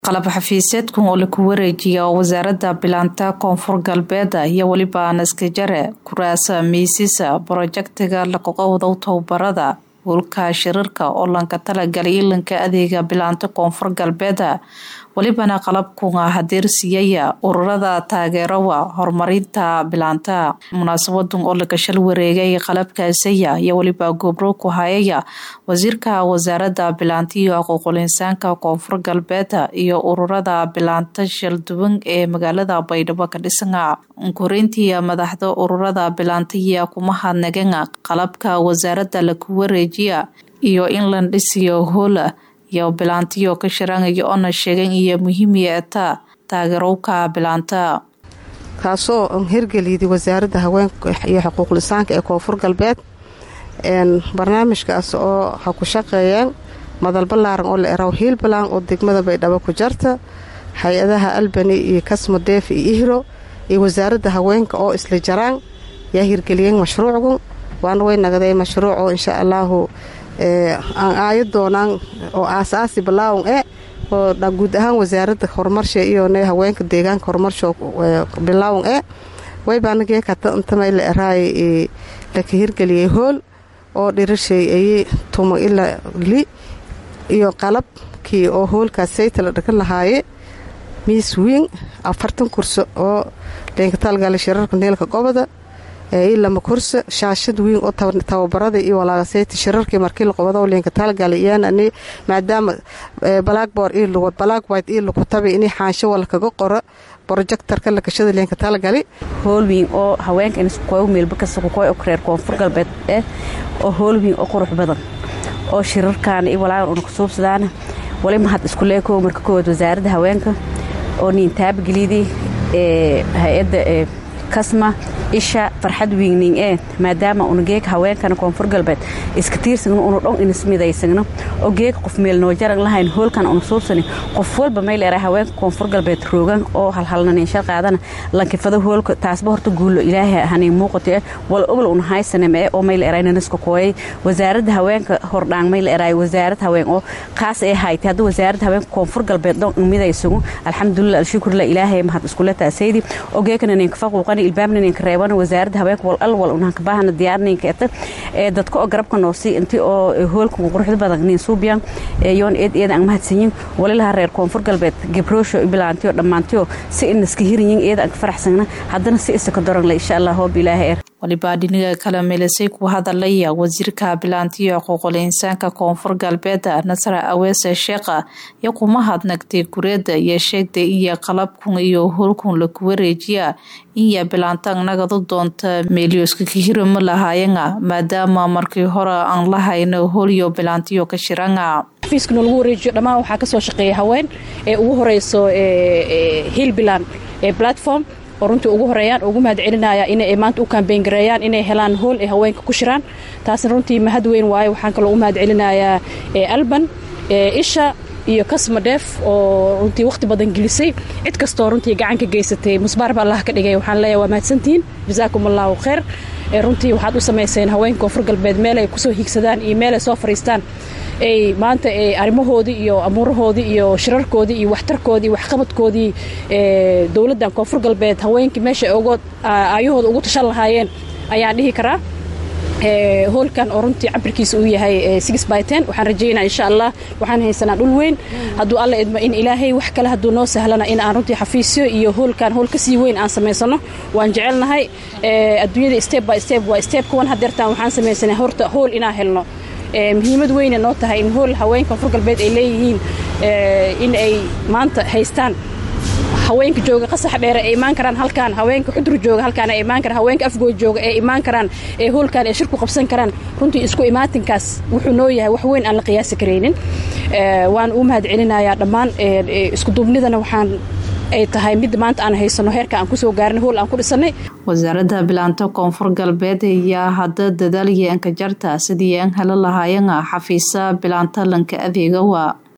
qalab xafiiseedkan oo laku wareejiya wasaaradda bilaanta koonfur galbeed iyo weliba naskajare kuraasa miisisa borojektiga laqoqowdow tababarada howlka shirarka oo lanka talagalay ilanka adeega bilaanta koonfur galbeed welibana qalabkunga hadeersiyaya ururada taageerowa horumarinta bilaanta munaasabadan oo lagashal wareegay qalabkaasaya iyo weliba gobro ku hayaya wasiirka wasaaradda bilaanta iyo xuquuqul insaanka koonfur galbeed iyo ururada bilaanta shalduwan ee magaalada baydhabo ka dhisana koreyntii madaxda ururada bilaantaya kuma hadnagana qalabka wasaaradda laku wareejiya iyo in la dhisiyo hoola iyo bilaantiyo ka sharaanaya oona sheegan iyo muhiimiya etaa taageerowka bilaanta kaasoo hirgeliyday wasaaradda haweenka iyo xuquuqul insaanka ee koonfur galbeed barnaamijkaas oo ha ku shaqeeyeen madal ballaaran oo la eraw hiilbalan oo degmada baydhabo ku jarta hay-adaha albani iyo kasmo deef iyo ihro iyo wasaaradda haweenka oo isla jaraan yaa hirgeliyeen mashruucgu waana way nagday mashruuco insha allaahu aan aayo doonaan oo aasaasi balaawon e oo guud ahaan wasaaradda horumarsha iyo haweenka deegaanka horumarsho bilaawon e waybaanageekataantama la eraay laka hirgeliyey hool oo dhirashay ayey tumo ila li iyo qalabkii oo hoolkaas sayta la dhagan lahaaye miis wiin afartan kurso oo leenkatalgala shirarka neelka goboda ilama kursa shaashad wiin oo tababarada iyo walaagasayta shirarkii markii la qobado leenka talgala iyaan maadaama blackboard iyo black white iyo laku tabay inay xaansho wala kaga qoro brojectarka lakashada leenka talgali hoolwiin oo haweenka inskoy meelba kasta kukoy oo reer koonfur galbeed eh oo hoolwiin oo qurux badan oo shirarkaana iyo walaagan una kusuubsadaana wali mahad iskuleeko marka koowaad wasaaradda haweenka oo niin taabageliydii hay-adda kasma isha farxad wiigning ee maadaama una geeka haweenkana koonfur galbeed iska tiirsagno una dhon inismidaysagno oo geeka qof meel noo jaran lahayn hoolkan una suubsani qof walba mayl era haweenka koonfur galbeed roogan oo halhalnaniinshal qaadana lankifado hoolka taasba horta guulo ilaahay haniin muuqato eh wal obol una haysanem ee oo mayl eray naniska kooyay wasaaradda haweenka hordhaan mayl eraay wasaarad haween oo kaas ee haytay hadda wasaaradda haweenka koonfur galbeed dhon midaysagu alxamdulilah alshukurlah ilaahay mahad iskule taasaydi oo geekana ninka faquuqani ilbaabna ninka reeb wasaaradda haweenka wal al wal unhanka baahana diyaarninka eta ee dadka oo garabka noosi inti oo hoolka quruxda badan nin suubiyan yoon eed eeda aan mahadsanyin walilaha reer koonfur galbeed gabroosho bilaantiyo dhammaantiyo si inaska hirinyin eeda aan ka faraxsagna haddana si isaka doranle insha allah hoob ilaahay er walibaa dhiniga kale meelisay ku hadalaya wasiirka bilaantiyo xuquuqul insaanka koonfur galbeed nasra aweese sheekha iyo kuma hadnagtay gureeda iyo sheegtay iyo qalabkun iyo hoolkun laku wareejiya inya bilaantan nagadu doonta meelyoska kahiro ma lahaayana maadaama markii hore aan lahayno hoolyo bilaantiyo ka shirana xafiiskana lagu wareejiyo dhammaan waxaa ka soo shaqeeya haween ee ugu horeyso hiilbilan ee platform oo runtii ugu horeeyaan ugu mahad celinaya inay maanta u kambeyn gareeyaan inay helaan hool ay haweenka ku shiraan taasna runtii mahad weyn waayo waxaan kaloo u mahad celinayaa alban isha iyo kasma dheef oo runtii wakhti badan gelisay cid kastoo runtii gacan ka geysatay musbaar baa allah ka dhigay waxaan leeyahay waa mahadsantihiin jazaakum allahu khayr runtii waxaad u samayseen haweenka koonfur galbeed meel ay kusoo hiigsadaan iyo meel ay soo fadhiistaan ay maanta arrimahoodii iyo amuurahoodii iyo shirarkoodii iyo waxtarkoodii iyo waxqabadkoodii dowladdan koonfur galbeed haweenkii meesha uga aayahooda ugu tashan lahaayeen ayaan dhihi karaa hoolkan oo runtii cabirkiisa uu yahay six by ten waxaan rajaynaa insha allah waxaan haysanaa dhul weyn hadduu alla idmo in ilaahay wax kale hadduu noo sahlana in aan runtii xafiisyo iyo hoolkan hool kasii weyn aan samaysano waan jecelnahay adduunyada step by step waa step kuwan hadeertaan waxaan samaysanay horta hool inaan helno muhiimad weyna noo tahay in hool haweenka koonfur galbeed ay leeyihiin in ay maanta haystaan haweenka jooga qasax dheere ay imaan karaan halkaan haweenka xudur jooga halkaan ay imaan karaan haweenka afgood jooga ee imaan karaan ee hoolkaan ay shirku qabsan karaan runtii isku imaatinkaas wuxuu noo yahay wax weyn aan la qiyaasi karaynin waan u mahad celinayaa dhammaan iskuduubnidana waxaan ay tahay mid maanta aan haysano heerka aan kusoo gaarin hool aan ku dhisanay wasaaradda bilaanta koonfur galbeed ayaa hadda dadaal iyo ankajarta sidii aan helo lahaayana xafiisa bilaanta lanka adeegawa